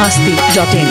masti.in.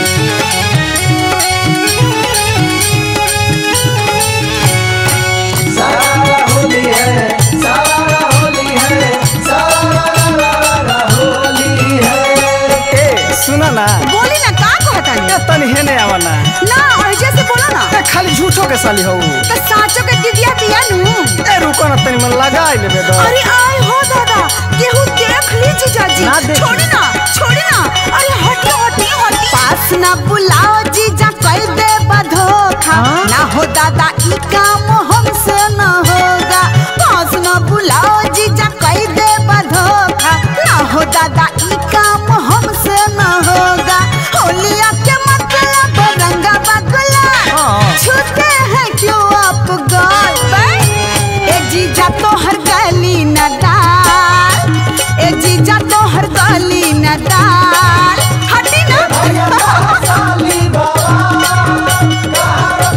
सारा होली है सारा होली है सारा होली है ए सुना ना बोली ना का कहतानी ए तनी हेने आवा ना ना ऐसे से बोलो ना ए खाली झूठो के साली हो तो साचो के दीदिया पिया नु ए रुको ना तनी मन लगाई लेबे दो अरे आय हो दादा केहू देख ली जीजाजी ना देखी। छोड़ी ना छोड़ी ना अरे हटी हटी हटी पास ना बुलाओ जीजा कह दे बधोखा हाँ? ना हो दादा ई काम हमसे न होगा पास ना बुलाओ जीजा कह दे बधोखा ना हो दादा ई काम हमसे न होगा होलिया के मतलब रंगा बगला हाँ। छूते हैं क्यों आप गाल ए जीजा तो हर गली न डाल ए जीजा तो हर गली न डाल हटी ना साली बाबा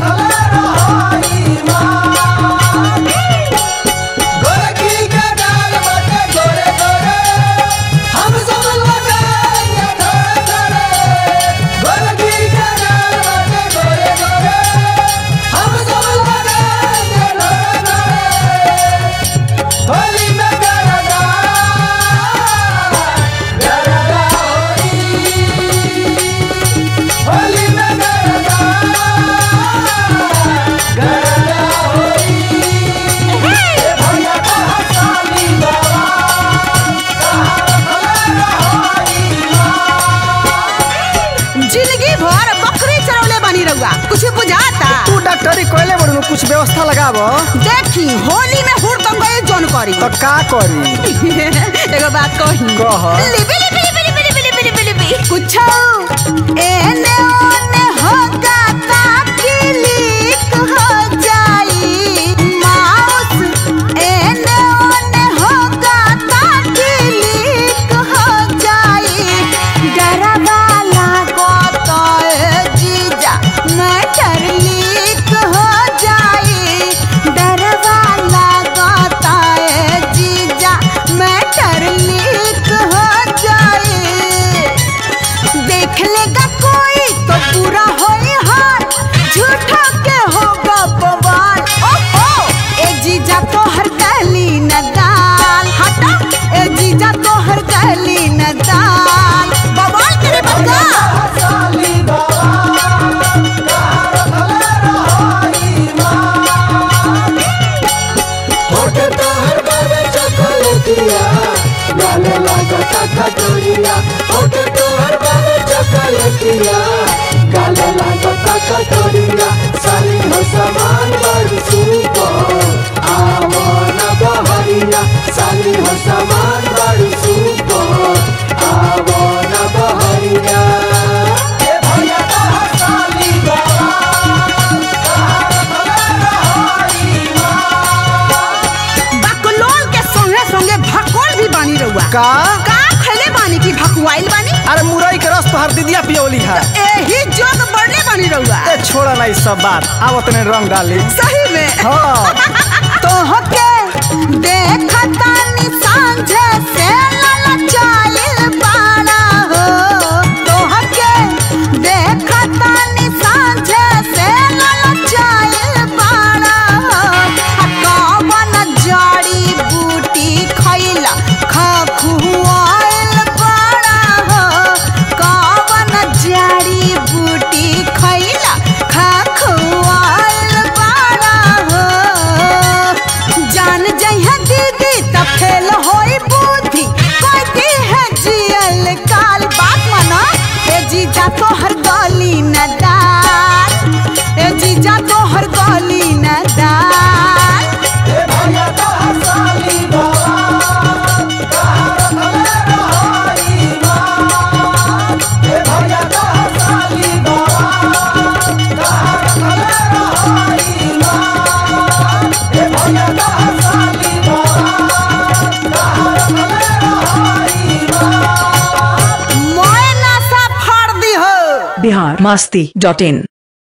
गोरखी के डाल बटे गोरे गोरे हम सब लगाएंगे थोड़े थोड़े गोरखी के डाल बटे गोरे गोरे हम सब लगाएंगे थोड़े थोड़े होली में गरगा गरगा होली होली में गरगा गरगा होली ए भैया कहा साली बाबा जिंदगी भर बकरी चरौले बनी रहुआ कुछ बुझाता तू डॉक्टरी कोइले बड़ू कुछ व्यवस्था लगाबो देखी होली में हुड़ कम गए जोन करी तो का करी एगो बात कही कह। लिबी लिबी लिबी लिबी लिबी लिबी लिबी लिबी कुछ एने ओने होगा ताकि लीक हो जाई माउस एने ओने होगा ताकि लीक हो जाई डरवा लागो तो ए जीजा मैटर लीक हो जाई डरवा लागो तो ए जीजा मैटर लीक हो जाई देख लेगा कोई तो पूरा होई हाल झूठा के होगा बवाल ओहो ए जीजा तो हर गली न दाल हटा ए जीजा तो हर गली न दाल बवाल करे बक्का साली बाबा होठ तोहर बाबे चॉकलेटिया गाले लागता कटोरिया होठ तोहर बाबे चॉकलेटिया गाले लागता कटोरिया साली हो समान बड़ सुपर आवो न बहरिया साली हो समान बड़ सुपर आवो न बहरिया ए भैया कहा साली बाबा बकलोल के संगे संगे भकोल भी बानी रहुआ का का खैले बानी की भकुआइल बानी अरे मुरई के रस तोहर दीदिया पियोली है एही जोग बढ़ले बानी रहुआ ए छोड़ा ना ई सब बात आव तने रंग डाली सही में हाँ तोहके देखतानी सांझे से ललचाइल बाड़ा हो तोहके देखतानी सांझे से ललचाइल बाड़ा हो आ कवन जड़ी बूटी खइला खखुआइल बाड़ा हो कवन जड़ी बूटी खइला खखुआइल बाड़ा हो जान जइहा दीदी त फेल होई बुद्धि कहती है जियल काल बात माना ए जीजा तो हर गली न डाल ए जीजा तो हर गली न डाल ए भैया कहा साली बाबा ए भैया कहा साली बाबा ए भैया कहा साली मोए नशा फाड़ दी हो Bihar masti.in.